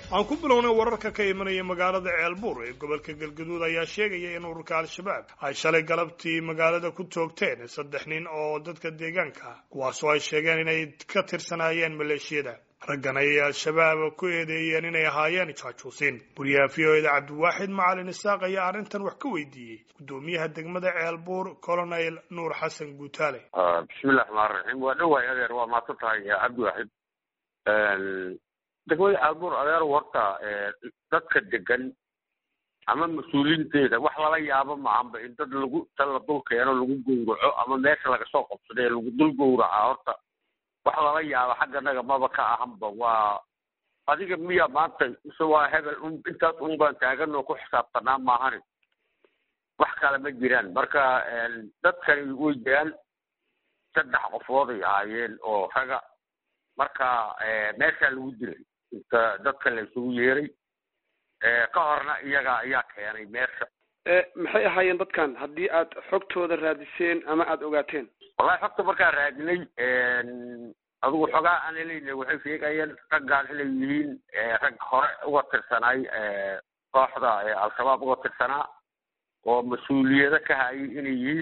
aan ku bilownay wararka ka imanaya magaalada ceelbuur ee gobolka galgaduud ayaa sheegaya in ururka al-shabaab ay shalay galabtii magaalada ku toogteen saddex nin oo dadka deegaanka ah kuwaasoo ay sheegeen inay ka tirsanaayeen maleeshiyada raggan ayay al-shabaab ku eedeeyeen inay ahaayeen jaajuusiin guryaha v o eda cabdiwaaxid macalin isaaq ayaa arrintan wax ka weydiiyey guddoomiyaha degmada ceelbuur colonel nuur xasan guutaale bismillahi raxmaan raxiim waa dhawaay adeer waa maadsan tahay cabdiwaaxid degmada ceelbuur adeer horta dadka degan ama mas-uuliinteeda wax lala yaabo maahanba in dad lagu ta la dul keeno lagu gowraco ama meesha laga soo qabsada ee lagu dul gowraca horta wax lala yaabo xagganaga maba ka ahanba waa adiga miya maanta mise waa hebel un intaas un baan taagan oo ku xisaabtanaa maahani wax kale ma jiraan marka dadkani way jiraan saddex qofood ay ahaayeen oo raga marka meeshaa lagu dilay inta dadka la isugu yeeray ka horna iyaga ayaa keenay meesha maxay ahaayeen dadkan haddii aad xogtooda raadiseen ama aada ogaateen wallahi xogta markaan raadinay adigu xogaa aan helayna waxay sheegayeen raggaan inay yihiin rag hore uga tirsanaay kooxda al-shabaab uga tirsanaa oo mas-uuliyado ka hayay inay yihiin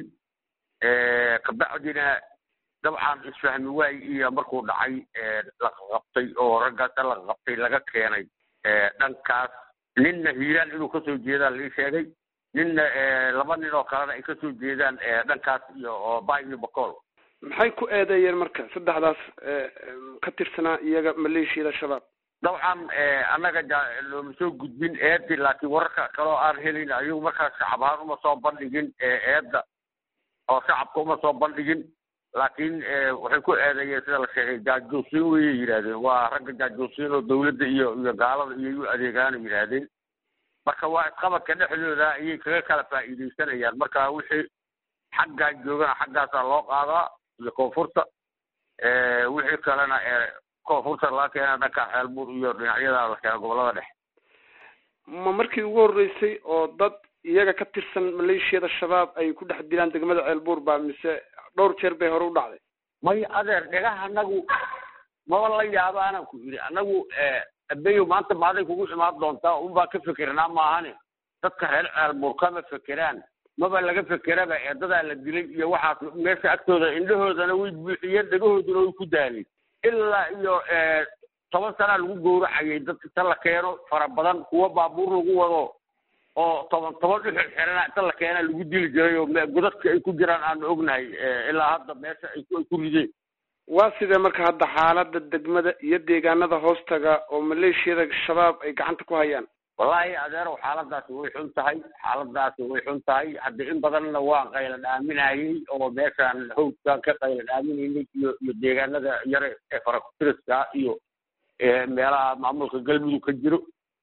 kabacdina dabcan isfahmi waay iyo markuu dhacay laqaqabtay oo raggaasa laqaqabtay laga keenay dhankaas ninna hiiraan inuu kasoo jeedaan lii sheegay ninna laba nin oo kalena ay kasoo jeedaan dhankaas iyo oo bay iyo bacool maxay ku eedeeyeen marka saddexdaas ka tirsanaa iyaga maleeshiyada shabaab dabcan annaga looma soo gudbin eedi laakiin wararka kaloo aan helin ayagu markaas shacab ahaan uma soo bandhigin eedda oo shacabka uma soo bandhigin laakiin waxay ku eedeeyeen sida la sheegay jaajuusiin wayay yidhahdeen waa ragga jaajuusiin oo dawladda iyo iyo gaalada iyo u adeegaana yidhaahdeen marka waa isqabadka dhexdooda ayay kaga kala faa'iidaysanayaan marka wixii xaggaa joogana xaggaasaa loo qaadaa iyo koonfurta wixii kalena koonfurta laga keena dhanka ceelbuur iyo dhinacyada la keena gobolada dhexe ma markii ugu horreysay oo dad iyaga ka tirsan maleeshiyada shabaab ay ku dhex dilaan degmada ceelbuur baa mise dhowr jeer bay hore u dhacday may adeer dhegaha anagu maba la yaaba anaan ku yidhi anagu abeyo maanta maaday kugu imaan doontaa unbaa ka fikirnaa maahane dadka reer ceelbuur kama fekeraan maba laga fekeraba ee dadaa la dilay iyo waxaas meesha agtooda indhahoodana way buuxiyeen dhegahooduna way ku daalay ilaa iyo toban sanaa lagu gowracayay dad inta la keeno fara badan kuwa baabuur lagu wado oo toban toban dhuxul xirana inta la keena lagu dili jiray oo godadka ay ku jiraan aanu ognahay ilaa hadda meesha ay ku rideen waa sidee marka hadda xaalada degmada iyo deegaanada hoostaga oo maleeshiyada shabaab ay gacanta ku hayaan wallahi adeerow xaaladaasi way xun tahay xaaladaasi way xun tahay hadda in badanna waan qayla dhaaminayay oo meeshaan hawdkaan ka qayla dhaaminaynay iyo iyo deegaanada yare ee farakutiriska iyo meelaha maamulka galmudug ka jiro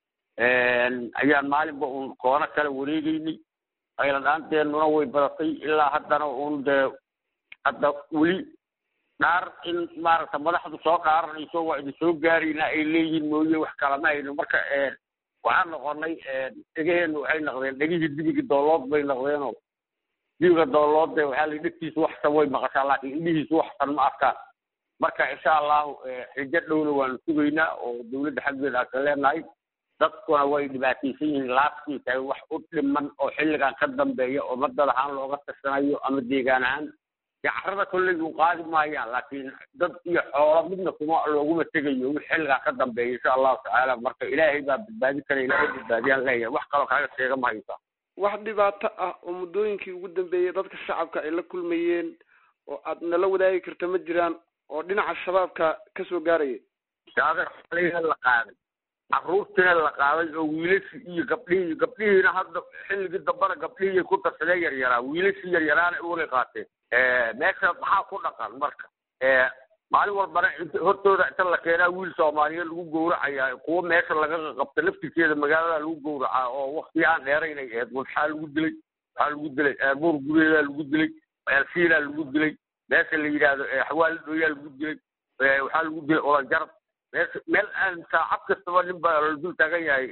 ayaan maalinba uun koono kala wareegeynay qayla dhaanteenuna way badatay ilaa haddana uun dee hadda weli dhaar in maaragta madaxdu soo dhaaranayso waa idin soo gaarayna ay leeyihiin mooye wax kalama hayno marka waxaan noqonay dhegaheenu waxay noqdeen dhegihii dibiga doolood bay noqdeenoo dibiga doolood de waxaa la dhegtiisu waxsan way maqashaa laakiin indhihiisu waxsan ma arkaan marka insha allahu xijo dhowna waanu sugaynaa oo dawladda xaggeeda aan ka leenahay dadkuna way dhibaataysan yihiin laabtii tahay wax u dhiman oo xilligan ka dambeeya oo madad ahaan looga tirsanayo ama deegaan ahaan dee carrada kolley u qaadi maayaan laakiin dad iyo xoolo midna kuma looguma tegayo wix xilligaa ka dambeeya insha allahu tacaala marka ilaahay baa badbaadi kara ilaahay badbaadiyaan leeyahay wax kaloo kaaga sheega ma haysaa wax dhibaato ah oo muddooyinkii ugu dambeeyey dadka shacabka ay la kulmayeen oo aad nala wadaagi karta ma jiraan oo dhinaca shabaabka kasoo gaaraya adeer xoleyna la qaaday carruurtiina la qaaday oo wiilashii iyo gabdhihii gabdhihiina hadda xilligii dambana gabdhihii ku darsadeen yaryaraa wiilashii yaryaraana uwalay qaateen meesha maxaa ku dhaqan marka maalin walbana hortooda inta la keenaa wiil soomaaliyeed lagu gowracayaa kuwa meesha laga qabta laftirkeeda magaalada lagu gowracaa oo wakti aan dheeraynay aheyd waxaa lagu dilay waxaa lagu dilay buur gureedaa lagu dilay elfiilaa lagu dilay meesha la yidhaahdo xawaali dhooyaa lagu dilay waxaa lagu dilay olanjarab meesha meel aan saacad kastaba nin baa la dul taagan yahay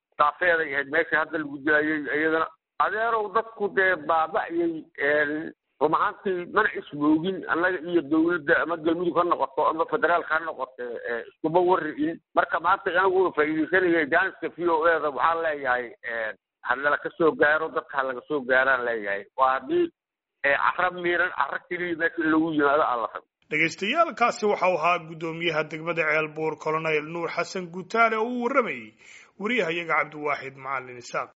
saafeeday ahayd meesha hadda lagu dilayay iyadana adeerow dadku dee baaba'yay run ahaantii mana ismoogin annaga iyo dawladda ama galmudug ha noqoto ama federaalka ha noqoto iskuma warri'in marka maanta anigu faa'iidaysanaya jaaniska v o eda waxaan leeyahay hanala ka soo gaaro dadka ha laga soo gaaraan leeyahay waa haddii cara miiran cara keliya meesha in lagu yimaado aan la rabo dhagaystayaalkaasi waxau ahaa guddoomiyaha degmada ceelbuur colonel nuur xasan guutaale oo u warramayey wariyahayaga cabdiwaaxid macalin isaaq